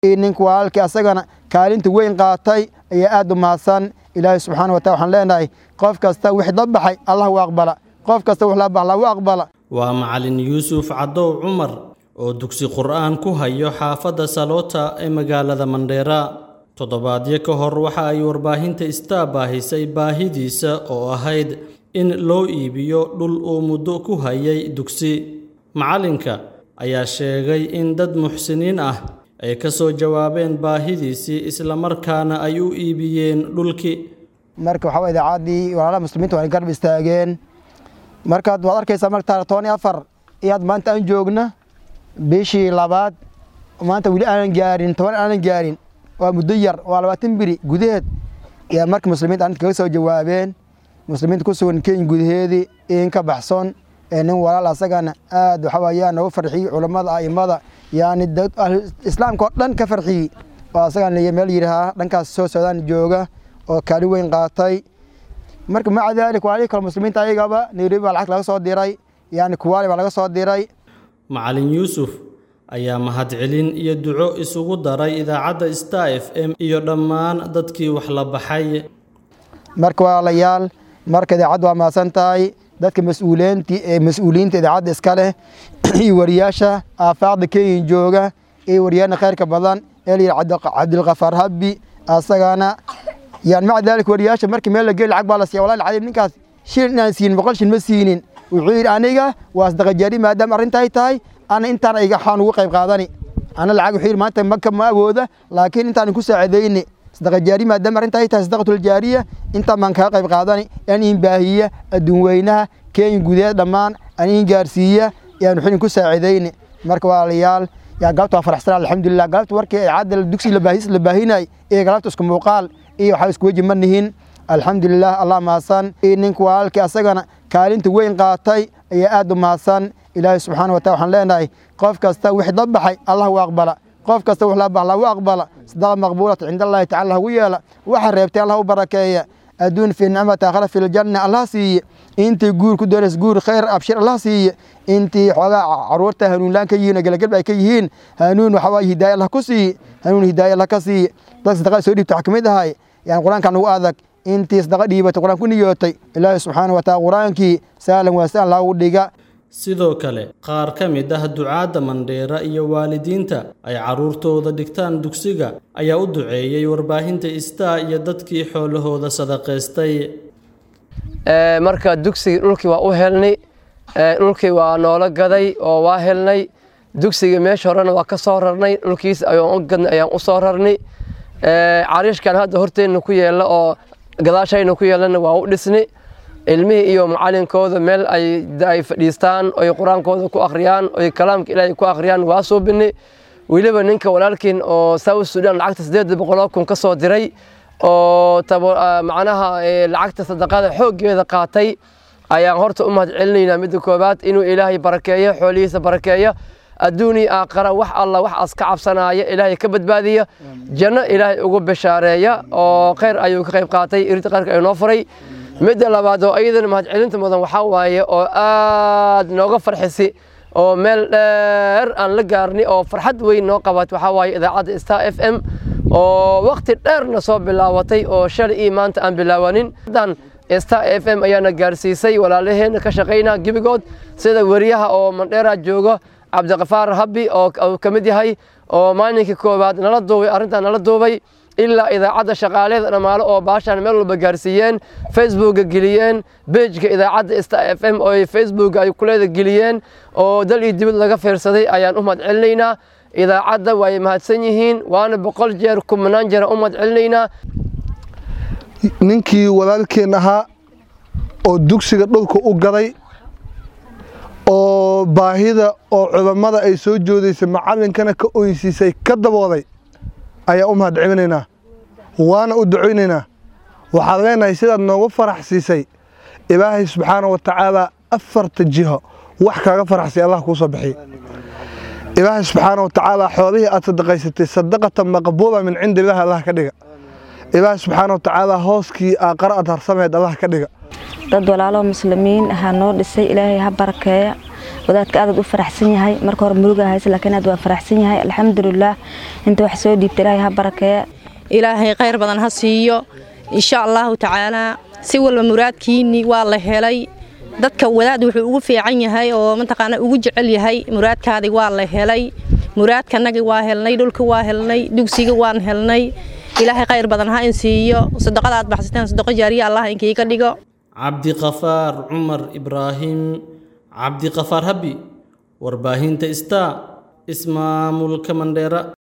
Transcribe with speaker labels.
Speaker 1: ninka walaalkii asagana kaalinta weyn qaatay ayaa aad u mahadsan ilaahay subxaana watala waxaan leenahay qof kasta wixii la baxay allah u aqbala qof kasta wix la bax allah u aqbala
Speaker 2: waa macalin yuusuf cadow cumar oo dugsi qur'aan ku hayo xaafadda saloota ee magaalada mandheera toddobaadyo ka hor waxa ay warbaahinta istaa baahisay baahidiisa oo ahayd in loo iibiyo dhul uu muddo ku hayay dugsi macalinka ayaa sheegay in dad muxsiniin ah ay ka soo jawaabeen baahidiisii islamarkaana ay u iibiyeen dhulkii
Speaker 1: marka waxaa waa idaacaddii walaalaha muslimiinta waa garab istaageen markaad waad arkaysaa marka toban iyo afar iyaad maanta aan joogna bishii labaad maanta weli aanan gaarin toban aanan gaarin waa muddo yar waa labaatan biri gudaheed yaa marka muslimiinta arinta kaga soo jawaabeen muslimiinta ku sugan kenya gudaheedii in ka baxson ee nin walaal asagana aad waxa weeyaan noogu farxiyey culammada a'immada yaani islaamka oo dhan ka farxiyey oo asagana meel yidhahaa dhankaas soo socdaan jooga oo kaalin weyn qaatay marka maca daalik walaalihii kale muslimiinta ayagaba nairobi baa lacag laga soo diray yani kuwaali baa laga soo diray
Speaker 2: macalin yuusuf ayaa mahadcelin iyo duco isugu daray idaacadda star f m iyo dhammaan dadkii wax la baxay
Speaker 1: marka walaalayaal marka idaacaddu waa mahadsan tahay dadka mas-uuliinti ee mas-uuliyiinta idaacadda iska leh iyo wariyaasha aafaaqda kenya jooga iyo wariyaana khayrka badan ee la yidhi cabdilkafaar habbi asagana yani maca daalik wariyaasha markii meel la geli lacag baa la siiya wallahi alcadiim ninkaas shil inaan siinin boqol shil ma siinin wuxuu yidhi aniga waa sadaqajaari maadaama arrintaay tahay ana intaan iga xaan ugu qayb qaadani ana lacag wuxuu yidhi maanta maka ma awooda laakiin intaan ku saacidayni sadaqajaari maadaama arrintaay tahay sadaqatuljaariya intaan baan kaga qayb qaadani aan iin baahiya adduun weynaha kenya gudaheed dhammaan aan iin gaarsiiya yaan wuxuu ku saacidayni marka walaalayaal yaa galabta waa faraxsan alxamdulilah galabta warkii icaadda dugsi labaahis la baahinay iyo galabta isku muuqaal iyo waxaa isku weji ma nihin alxamdulilah allah mahadsan ninka walaalkii asagana kaalinta weyn qaatay ayaa aad u mahadsan ilaahay subxaana watala waxaan leenahay qof kasta wixii la baxay allah u aqbala qof kasta wix la bax allah u aqbala sadaqa maqbuulata cinda allahi tacala hagu yeela waxa reebtay allah u barakeeya adduun fi nicmati aakhira fi ljanna allah siiye intii guur ku doonays guur khayr abshir allah siiye intii xoogaa caruurta hanuunlaan ka yihiin oo gelagelba ay ka yihiin hanuun waxaa waaye hidaaya allah ku siiye hanuun hidaaya allah ka siiye dad sadaqada soo dhiibta waxaa kamid ahay yani qur-aankan ugu adag intii sadaqa dhiibatay qur-aan ku niyootay ilaahi subxaana wa taala qur-aankii saalan waa saan loogu dhiga
Speaker 2: sidoo kale qaar ka mid ah ducaadda mandheera iyo waalidiinta ay carruurtooda dhigtaan dugsiga ayaa u duceeyey warbaahinta istaa iyo dadkii xoolahooda sadaqaystay
Speaker 3: marka dugsigii dhulkii waa u helnay dhulkii waa noola gaday oo waa helnay dugsigii meesha horena waa ka soo rarnay dhulkiis gadnay ayaan u soo rarnay cariishkan hadda horteenna ku yeella oo gadaashayna ku yeellana waa u dhisnay ilmihii iyo macalinkooda meel ay fadhiistaan oy qur-aankooda ku akhriyaan oy kalaamka ilaahay ku akhriyaan waa suubinay weliba ninka walaalkiin oo south sudan lacagta siddeed boqoloo kun ka soo diray oo macnaha lacagta sadaqada xooggeeda qaatay ayaan horta u mahad celinaynaa midda koowaad inuu ilaahay barakeeyo xoolihiisa barakeeya adduuni aakhara wax alla wax as ka cabsanaya ilaahay ka badbaadiya janno ilaahay ugu bashaareeya oo khayr ayuu ka qayb qaatay irinta qayrka ay noo furay midda labaad oo ayadana mahadcelinta mudan waxaa waaye oo aad nooga farxisi oo meel dheer aan la gaarnay oo farxad weyn noo qabat waxaa waaye idaacadda star f m oo waqti dheerna soo bilaabatay oo shalay iyo maanta aan bilaawanin star f m ayaana gaarsiisay walaalaheenna ka shaqaynaa gebigood sida weriyaha oo mandheera jooga cabdiqafaar habbi oo ka mid yahay oo maalinkii koowaad nala duubay arrintan nala duubay ilaa idaacadda shaqaaleeda dhammaale oo baashaan meel walba gaarsiiyeen facebooka geliyeen bejka idaacadda star f m oo facebook ay kuleeda geliyeen oo dal iyo dibad laga fiirsaday ayaan u mahad celinaynaa idaacadda way mahadsan yihiin waana boqol jeer kumanaan jeer u mahad celinaynaa
Speaker 4: ninkii walaalkeen ahaa oo dugsiga dhulka u gaday oo baahida oo culammada ay soo joodaysay macallinkana ka oynsiisay ka dabooday ayaa u mahad celinaynaa waana u ducaynaynaa waxaad leenahay sidaad noogu farax siisay ilaahay subxaana wa tacaala afarta jiho wax kaaga faraxsay allah kuu soo bixiy ilaahay subxaana wa tacaala xoolihii aad sadaqaysatay sadaqatan maqbuula min cindi ilaahi allah ka dhiga ilaahay subxaana wa tacaala hooskii aaqara aad harsameed allah ka dhiga
Speaker 5: dad walaalo muslimiin ahaa noo dhisay ilaahay ha barakeeya wadaadka aadaad u faraxsan yahay marka hore muruga hayse laakiin aad waa faraxsan yahay alxamdulilaah inta wax soo dhiibta ilaahay ha barakeeya
Speaker 6: ilaahay khayr badan ha siiyo insha allahu tacaalaa si walba muraadkiinni waa la helay dadka wadaad wuxuu ugu fiican yahay oo mataqaana ugu jecel yahay muraadkaadii waa la helay muraadkanagii waa helnay dhulka waa helnay dugsiga waan helnay ilaahay khayr badan ha in siiyo sadaqada aad baxsateen sadaqo jaariya allah inkiiga dhigo
Speaker 2: cabdiqafaar cumar ibraahim cabdiqafaar habi warbaahinta star ismaamulka mandheera